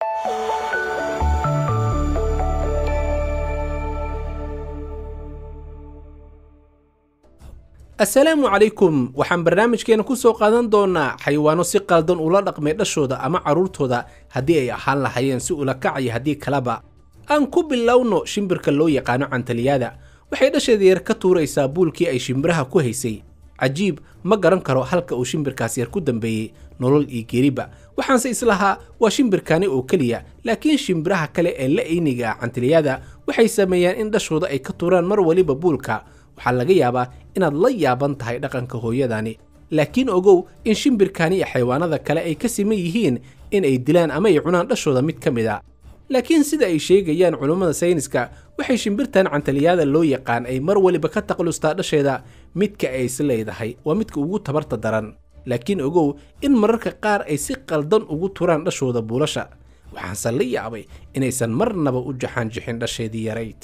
assalaamu calaykum waxaan barnaamijkeena ku soo qaadan doonaa xayawaano si qaldan ula dhaqmay dhashooda ama carruurtooda haddii ay ahaan lahaayeen si ula kacaya haddii kaleba aan ku bilowno shimbirka loo yaqaano cantaliyaada waxay dhasheeda yar ka tuuraysaa buulkii ay shimbiraha ku haysay cajiib ma garan karo halka uu shimbirkaas yar ku dambeeyey nolol iyo geeriba waxaanse islahaa waa shimbirkani oo keliya laakiin shimbiraha kale ee la eyniga ah cantaliyaada waxay sameeyaan in dhashooda ay ka tuuraan mar waliba buulka waxaa laga yaabaa inaad la yaaban tahay dhaqanka hooyadani laakiin ogow in shimbirkani iyo xayawaanada kale ay ka siman yihiin in ay dilaan ama ay cunaan dhashooda mid ka mid a laakiin sida ay sheegayaan culummada sayniska waxay shimbirtan cantaliyaada loo yaqaan ay mar waliba ka taqlustaa dhasheeda midka ay is leedahay waa midka ugu tabarta daran laakiin ogow in mararka qaar ay si qaldan ugu turaan dhashooda buulasha waxaanse la yaabay inaysan marnaba u jaxaanjixin dhasheedii yarayd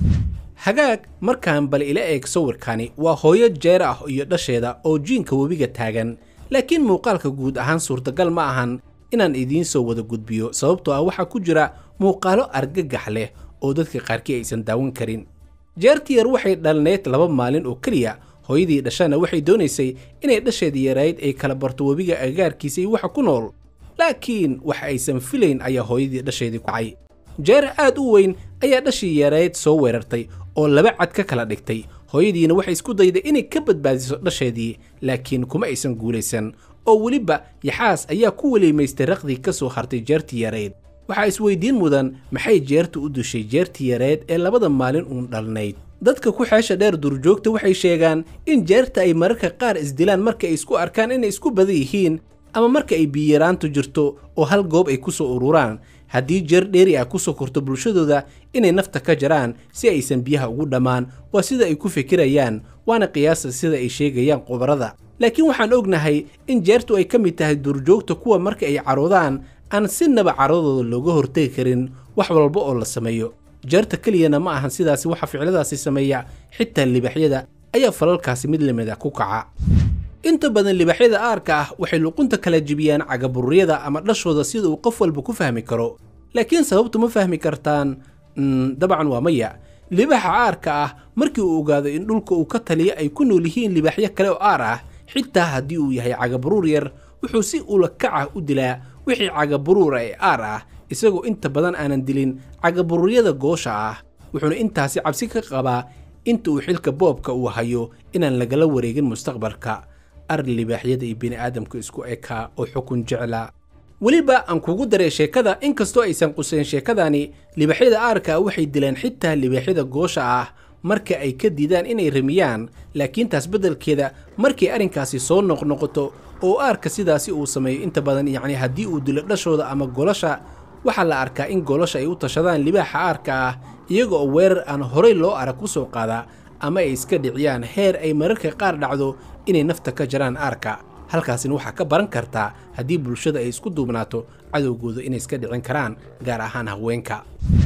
hagaag markaan bal ila eeg sawirkani waa hooyo jeer ah iyo dhasheeda oo jiinka webiga taagan laakiin muuqaalka guud ahaan suurtagal ma ahan inaan idiin soo wada gudbiyo sababtoo ah waxaa ku jira muuqaalo argagax leh oo dadka qaarkii aysan daawan karin jeertiyar waxay dhalneyd laba maalin oo keliya hooyadii dhashana waxay doonaysay inay dhasheedii yarayd ay kala barto webiga agagaarkiisa iyo waxa ku nool laakiin wax aysan filayn ayaa hooyadii dhasheedii ku cay jeer aad u weyn ayaa dhashii yarayd soo weerartay oo laba cad ka kala dhigtay hooyadiina waxay isku dayday inay ka badbaadiso dhasheedii laakiin kuma aysan guulaysan oo weliba yaxaas ayaa ku weliimaystay raqdii ka soo hartay jeertii yareyd waxaa isweydiin mudan maxay jeertu u dushay jeertii yareed ee labada maalin uun dhalnayd dadka ku xeesha dheer duurjoogta waxay sheegaan in jeerta ay mararka qaar isdilaan marka ay isku arkaan inay isku badan yihiin ama marka ay biyaraantu jirto oo hal goob ay ku soo ururaan haddii jeer dheeri ah ku soo korto bulshadooda inay nafta ka jaraan si aysan biyaha ugu dhammaan waa sida ay ku fikirayaan waana qiyaasa sida ay sheegayaan khubarada laakiin waxaan ognahay in jeertu ay ka mid tahay duurjoogta kuwa marka ay caroodaan aan sinaba caradooda looga hortegi karin wax walba oo la sameeyo jeerta keliyana ma ahan sidaasi waxa ficiladaasi sameeya xitaa libaxyada ayaa falalkaasi mid lamida ku kaca inta badan libaxyada aarka ah waxay luqunta kala jibiyaan cagabururyada ama dhashooda sida uu qof walba ku fahmi karo laakiin sababtu ma fahmi kartaan dabcan waa maya libaxa aarka ah markii uu ogaado in dhulka uu ka taliya ay ku nool yihiin libaxyo kale oo aar ah xitaa haddii uu yahay cagaburuur yar wuxuu si ulakaca u dilaa wixii cagaburuura ee aar ah isagoo inta badan aanan dilin cagaburuuryada goosha ah wuxuuna intaasi cabsi ka qabaa inta uu xilka boobka uu hayo inaan lagala wareegin mustaqbalka ar libaaxyada iyo bini'aadamka isku ekaa oo xukun jeclaa weliba aan kugu daray sheekada inkastoo aysan qusayn sheekadani libaaxyada aarka waxay dileen xitaa libaaxyada goosha ah marka ay ka diidaan inay ramiyaan laakiin taas beddelkeeda markay arrinkaasi soo noqnoqoto oo aarka sidaasi uu sameeyo inta badan yacni haddii uu dilo dhashooda ama golasha waxaa la arkaa in golasha ay u tashadaan libaaxa aarka ah iyaga oo weerar aan horay loo arag ku soo qaadaa ama ay iska dhiciyaan heer ay mararka qaar dhacdo inay nafta ka jaraan aarka halkaasina waxaa ka baran kartaa haddii bulshada ay isku duubnaato cadowgooda inay iska dhicin karaan gaar ahaan haweenka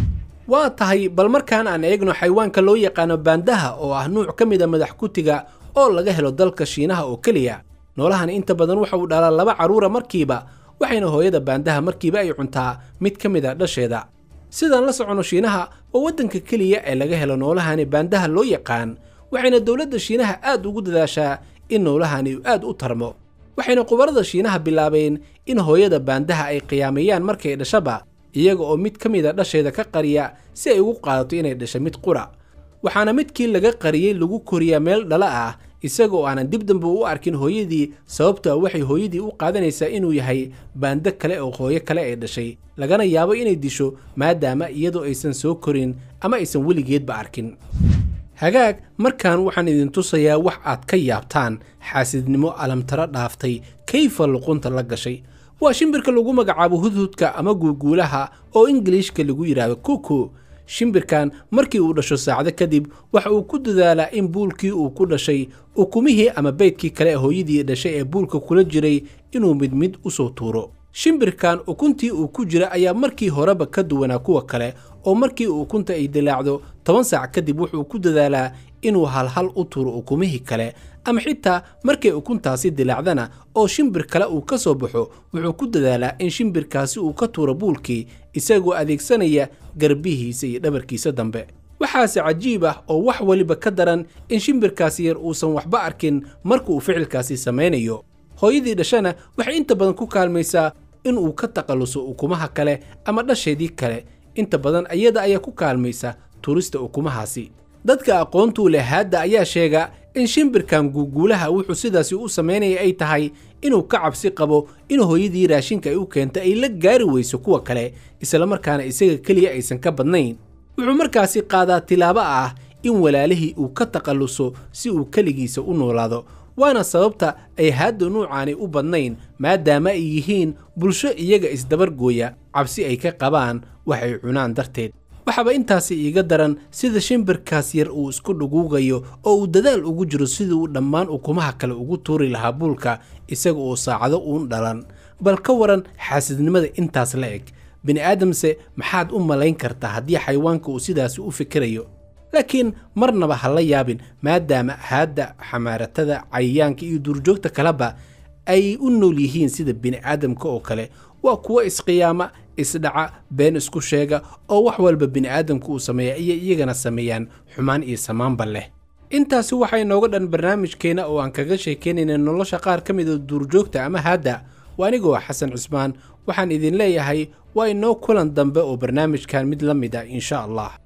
waa tahay bal markaan aan eegno xayawaanka loo yaqaano baandaha oo ah nuuc ka mid a madax kutiga oo laga helo dalka shiinaha oo keliya noolahan inta badan waxa uu dhalaa laba carruura markiiba waxayna hooyada baandaha markiiba ay cuntaa mid ka mid a dhasheeda sidaan la soconno shiinaha waa waddanka keliya ee laga helo noolahani baandaha loo yaqaan waxayna dowladda shiinaha aad ugu dadaashaa in noolahani aad u tarmo waxayna khubarada shiinaha bilaabeen in hooyada baandaha ay qiyaameeyaan markay dhashaba iyaga oo mid ka mid a dhasheeda ka qariya si ay ugu qaadato inay dhasha mid qura waxaana midkii laga qariyey lagu koriyaa meel dhala ah isaga oo aanan dib dambe u arkin hooyadii sababto a waxay hooyadii u qaadanaysaa inuu yahay baando kale oo hooyo kale ay dhashay lagana yaabo inay disho maadaama iyadoo aysan soo korin ama aysan weligeedba arkin hagaag markan waxaan idin tusayaa wax aad ka yaabtaan xaasidnimo alamtaro dhaaftay kayfa luqunta la gashay waa shimbirka lagu magacaabo hudhudka ama guuguulaha oo ingiliishka lagu yidhaahdo kuku shimbirkan markii uu dhasho saacdo kadib waxa uu ku dadaalaa in buulkii uu ku dhashay ukumihii ama beydkii kale ee hooyadii dhashay ee buulka kula jiray inuu mid mid u soo tuuro shimbirkan ukuntii uu ku jira ayaa markii horeba ka duwanaa kuwa kale oo markii ukunta ay dilaacdo toban saac kadib wuxuu ku dadaalaa inuu halhal u tuuro ukumihii kale ama xitaa markay ukuntaasi dilaacdana oo shimbir kale uu ka soo baxo wuxuu ku dadaalaa in shimbirkaasi uu ka tuuro buulkii isagoo adeegsanaya garbihiisa iyo dhabarkiisa dambe waxaase cajiib ah oo wax weliba ka daran in shimbirkaasi yar uusan waxba arkin marka uu ficilkaasi samaynayo hooyadii dhashana waxay inta badan ku kaalmaysaa in uu ka taqalluso ukumaha kale ama dhasheedii kale inta badan iyada ayaa ku kaalmaysa tuurista ukumahaasi dadka aqoontuu leh haadda ayaa sheega in shimbirkan guuguulaha wuxuu sidaasi u samaynaya ay tahay inuu ka cabsi qabo in hooyadii raashinka ay u keenta ay la gaari weyso kuwa kale islamarkaana isaga keliya aysan ka badnayn wuxuu markaasi qaadaa tilaabo ah in walaalihii uu ka taqalluso si uu keligiisa u noolaado waana sababta ay haadda nuucaani u badnayn maadaama ay yihiin bulsho iyaga isdabargooya cabsi ay ka qabaan waxay cunaan darteed waxaaba intaasi iiga daran sida shimbirkaas yar uu isku dhuguugayo oo uu dadaal ugu jiro sidii uu dhammaan ukumaha kale ugu tuuri lahaa buulka isaga oo saacado uun dhalan bal ka waran xaasidnimada intaas la eg bini'aadamse maxaad u malayn kartaa haddii xayawaanka uu sidaasi u fikirayo laakiin marnaba ha la yaabin maadaama haadda xamaaratada cayayaanka iyo duurjoogta kaleba ay u nool yihiin sida bini'aadamka oo kale waa kuwo isqiyaama isdhaca been isku sheega oo wax walba bini'aadamka uu sameeya iyo iyagana sameeyaan xumaan iyo samaanba leh intaasi waxaa inooga dhan barnaamijkeena oo aan kaga sheekaynayna nolosha qaar ka mida duurjoogta ama haadda waa anigoo xasan cusmaan waxaan idin leeyahay waa inoo kulan dambe oo barnaamijkan mid la mid ah insha allah